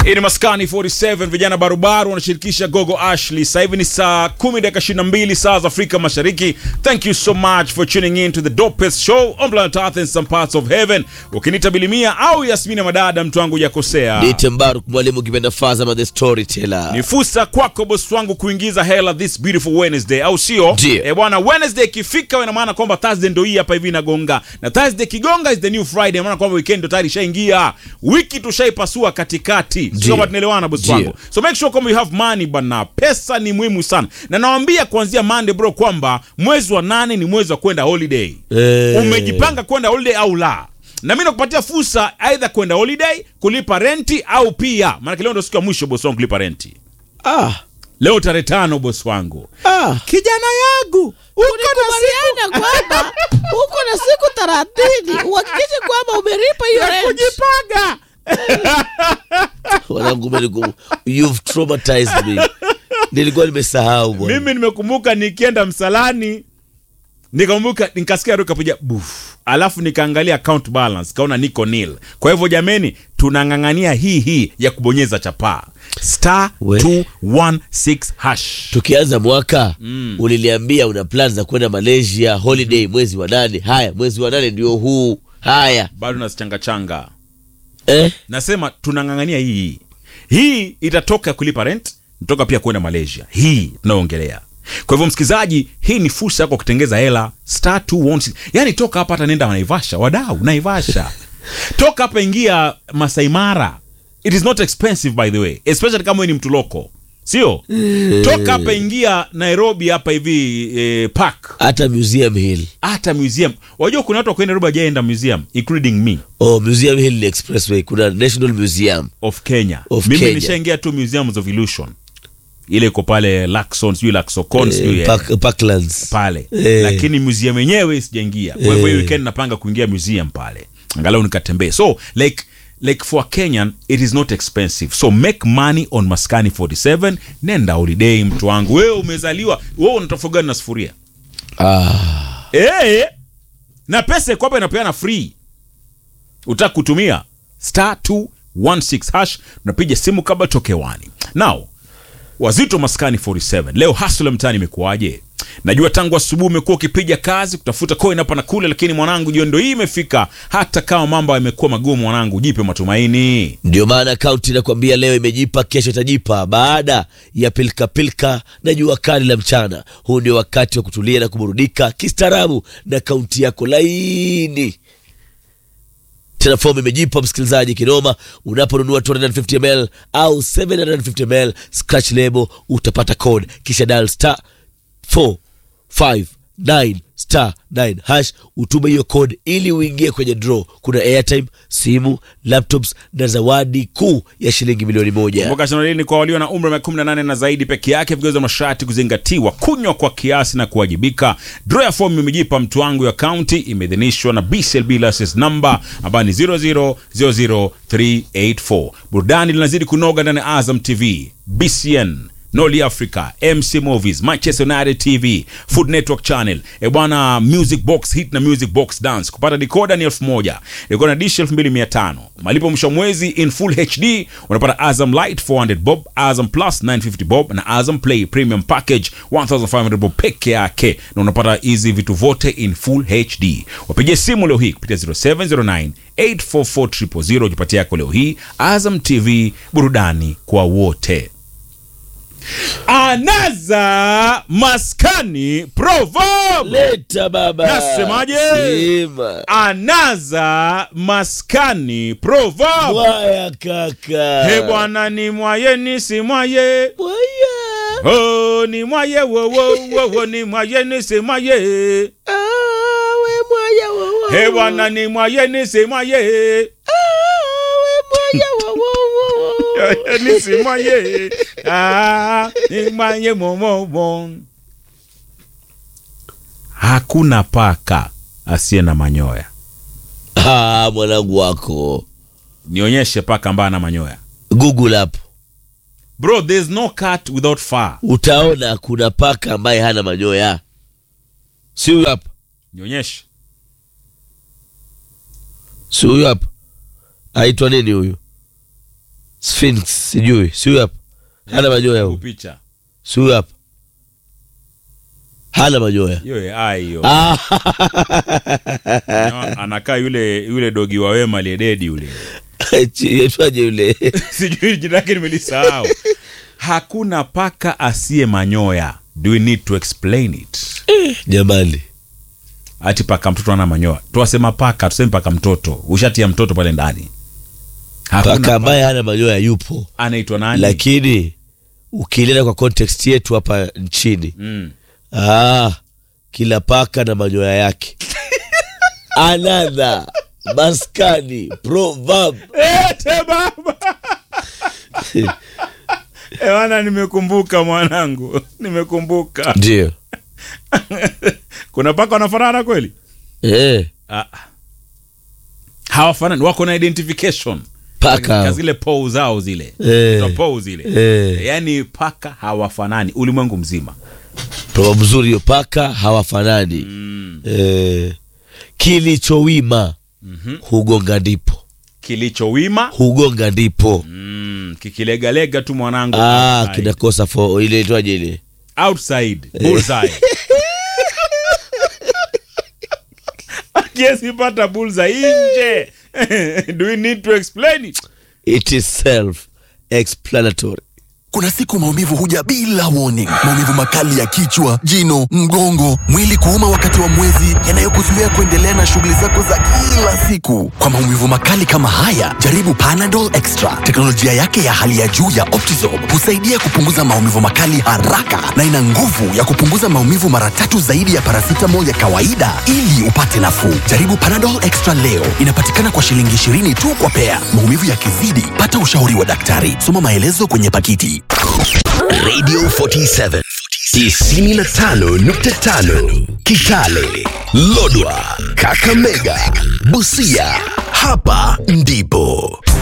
Hii ni Maskani 47 vijana barubaru wanashirikisha Gogo Ashley. Sasa hivi ni saa 10 dakika 22 saa za Afrika Mashariki. Thank you so much for tuning in to the dopest show on planet Earth and some parts of heaven. Ukinita Bilimia au Yasmina Madada, mtu wangu hujakosea. Dite Mbaruk mwalimu kipenda Fazama the storyteller. Ni fursa kwako boss wangu kuingiza hela this beautiful Wednesday, au sio? Ndio. Eh bwana, Wednesday ikifika ina maana kwamba Thursday ndio hii hapa hivi inagonga, na Thursday kigonga is the new Friday, maana kwamba weekend ndio tayari ishaingia, wiki tushaipasua katikati, sio Ndio. kama tunaelewana boss Ndio. wangu. So make sure kwamba you have money bana, pesa ni muhimu sana, na nawaambia kuanzia Monday bro kwamba mwezi wa nane ni mwezi wa kwenda holiday. Eh. Umejipanga kwenda holiday au la? Na mimi nakupatia fursa aidha kwenda holiday, kulipa renti au pia, maana leo ndio siku ya mwisho boss wangu kulipa renti. Ah, Leo tarehe tano bosi wangu. ah. Kijana yangu uko na Tulikubaliana kwamba uko na siku thelathini uhakikishe kwamba umelipa hiyo siku rent. kujipanga. Wanangu umeniku- you've traumatized me. Nilikuwa nimesahau bwana. Mimi nimekumbuka nikienda msalani nikambuka nikasikia roho kapiga buf, alafu nikaangalia account balance kaona niko nil. Kwa hivyo jameni, tunang'ang'ania hii hii ya kubonyeza chapaa star We. 216 hash. Tukianza mwaka uliniambia una plan za kwenda Malaysia holiday mwezi wa nane. Haya, mwezi wa nane ndio huu. Haya. Bado nasichanga changa. Eh? Nasema tunang'ang'ania hii hii. Hii itatoka kulipa rent, nitoka pia kwenda Malaysia. Hii tunaongelea. Kwa hivyo msikilizaji, hii ni fursa yako kutengeza hela star 216. Yaani toka hapa hata nenda Naivasha, wadau Naivasha. toka hapa ingia Masai Mara. It is not expensive by the way, especially kama wewe ni mtu loko. Sio? Toka hapa ingia Nairobi hapa hivi eh, park. Hata Museum Hill. Hata museum. Wajua kuna watu wa kwenda Nairobi hajaenda museum including me Oh, Museum Hill ni expressway. Kuna National Museum. of Kenya. Of Mimi Kenya. nishaingia tu Museums of Illusion. Ile iko pale Laxon, sijui Laxocon, sijui Eh, eh, Park, Parklands. pale. Eh. Lakini museum yenyewe sijaingia. Kwa hivyo hii weekend napanga kuingia museum pale. Angalau nikatembee. So like like for a Kenyan it is not expensive. So make money on Maskani 47. Nenda holiday mtu wangu. Wewe umezaliwa, wewe unatofaga na sufuria. Ah. Eh, na pesa iko hapa inapeana free. Utaka kutumia star 216 hash, unapiga simu kabla toke wani. Now, wazito maskani 47 leo hasula mtaani imekuwaje? Najua tangu asubuhi umekuwa ukipiga kazi kutafuta coin hapa na kule, lakini mwanangu, jioni ndio hii imefika. Hata kama mambo yamekuwa magumu, mwanangu, jipe matumaini. Ndio maana kaunti inakwambia leo imejipa, kesho itajipa. Baada ya pilika pilika na jua kali la mchana, huu ndio wakati wa kutulia na kuburudika kistaarabu na kaunti yako laini. Tena fomu imejipa msikilizaji kinoma. Unaponunua 250 ml au 750 ml scratch label, utapata code kisha dial star 459 star 9 hash, utume hiyo code ili uingie kwenye draw. Kuna airtime, simu, laptops na zawadi kuu ya shilingi milioni moja. Kumbuka shindano hili ni kwa walio na umri wa miaka 18 na zaidi peke yake. Vigezo na masharti kuzingatiwa, kunywa kwa kiasi na kuwajibika. Draw ya fomu imejipa mtu wangu ya kaunti, imeidhinishwa na BCLB license number ambayo ni 0000384. Burudani linazidi kunoga ndani ya Azam TV, BCN Noli Africa, MC Movies, Manchester United TV, Food Network Channel. E bwana, Music Box Hit na Music Box Dance. Kupata decoder ni elfu moja. Decoder na dish elfu mbili mia tano. Malipo mwisho wa mwezi in full HD unapata Azam Light 400 bob, Azam Plus 950 bob na Azam Play Premium Package 1500 bob peke yake, na unapata hizi vitu vote in full HD. Wapigie simu leo hii kupitia 0709 844 jipatia yako leo hii. Azam TV, burudani kwa wote. Anaza maskani proverb. Leta baba. Nasemaje? Sema. Anaza maskani proverb. Mwaya kaka. He bwana ni mwaye ni si mwaye. Mwaya. Oh, ni mwaye wo wo wo wo ni mwaye ni si mwaye. Ah, we mwaya wo wo. He bwana ni mwaye ni si mwaye. Ah, we mwaya wo wo wo wo. Ni si mwaye. Ah, ni mwaye mo mo mo. Hakuna paka asiye na manyoya. Ah, mwanangu wako. Nionyeshe paka ambaye ana manyoya. Google hapo. Bro, there's no cat without fur. Utaona kuna paka ambaye hana manyoya. Si huyu hapa. Nionyeshe. Si huyu hapa. Aitwa nini huyu? Sphinx sijui, si huyu hapa hana manyoya huyu, picha si huyu hapa hana manyoya hiyo ai hiyo ah, anakaa yule yule dogi wa wema aliyededi yule yaitwaje yule sijui jina lake nimelisahau hakuna paka asiye manyoya do we need to explain it jamani ati paka mtoto ana manyoya tuwasema paka tuseme paka mtoto ushatia mtoto pale ndani Hakuna paka ambaye hana manyoya yupo anaitwa nani lakini ukileta kwa context yetu hapa nchini mm. ah, kila paka na manyoya yake anadha maskani proverb Ete baba ewana nimekumbuka mwanangu nimekumbuka ndio kuna paka wanafanana kweli eh, ah. hawafanani wako na identification paka Ka hao. zile pou zao zile Eh. Za pou zile Eh. yaani paka hawafanani ulimwengu mzima proverb mzuri hiyo paka hawafanani eh, kilichowima hugonga ndipo kilichowima hugonga ndipo mm, kikilegalega tu mwanangu ah, outside. kinakosa fo ile itwaje ile outside bullseye akiesipata bullseye nje do we need to explain it it is self explanatory Kuna siku maumivu huja bila warning. Maumivu makali ya kichwa, jino, mgongo, mwili kuuma wakati wa mwezi, yanayokuzuia kuendelea na shughuli zako za kila siku. Kwa maumivu makali kama haya, jaribu Panadol Extra. Teknolojia yake ya hali ya juu ya Optizorb husaidia kupunguza maumivu makali haraka na ina nguvu ya kupunguza maumivu mara tatu zaidi ya paracetamol ya kawaida ili upate nafuu. Jaribu Panadol Extra leo. Inapatikana kwa shilingi 20 tu kwa pea. Maumivu yakizidi, pata ushauri wa daktari. Soma maelezo kwenye pakiti. Radio 47 95.5 Kitale, Lodwa, Kakamega, Busia. Hapa ndipo